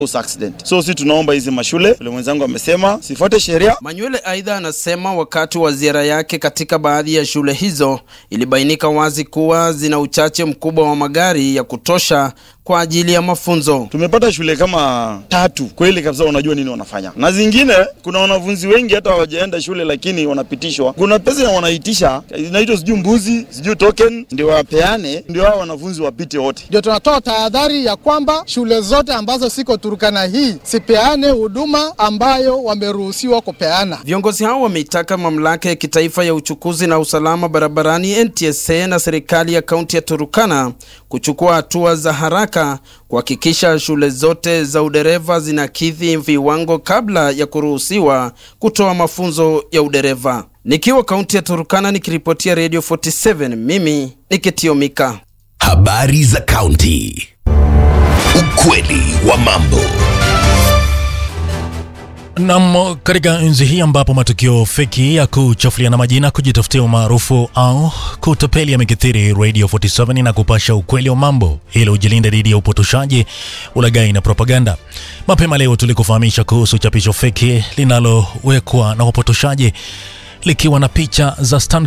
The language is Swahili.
accident. So si tunaomba hizi mashule, vile mwenzangu amesema, sifuate sheria. Manywele aidha anasema wakati wa ziara yake katika baadhi ya shule hizo ilibainika wazi kuwa zina uchache mkubwa wa magari ya kutosha kwa ajili ya mafunzo. Tumepata shule kama tatu kweli kabisa, wanajua nini wanafanya, na zingine kuna wanafunzi wengi hata hawajaenda shule, lakini wanapitishwa. Kuna pesa wanaitisha inaitwa sijui mbuzi sijui token, ndio wapeane, ndio hao wanafunzi wapite wote. Ndio tunatoa tahadhari ya kwamba shule zote ambazo siko Turkana hii sipeane huduma ambayo wameruhusiwa kupeana. Viongozi hao wameitaka mamlaka ya kitaifa ya uchukuzi na usalama barabarani NTSA na serikali ya kaunti ya Turukana kuchukua hatua za haraka kuhakikisha shule zote za udereva zinakidhi viwango kabla ya kuruhusiwa kutoa mafunzo ya udereva. Nikiwa kaunti ya Turukana nikiripotia Radio 47, mimi ni Kitiomika. Habari za kaunti. Ukweli wa mambo. Nam, katika enzi hii ambapo matukio feki ya kuchafuliana majina, kujitafutia umaarufu au kutapeli yamekithiri, Radio 47 na kupasha ukweli wa mambo ili ujilinde dhidi ya upotoshaji, ulaghai na propaganda. Mapema leo tulikufahamisha kuhusu chapisho feki linalowekwa na wapotoshaji likiwa na picha za Stan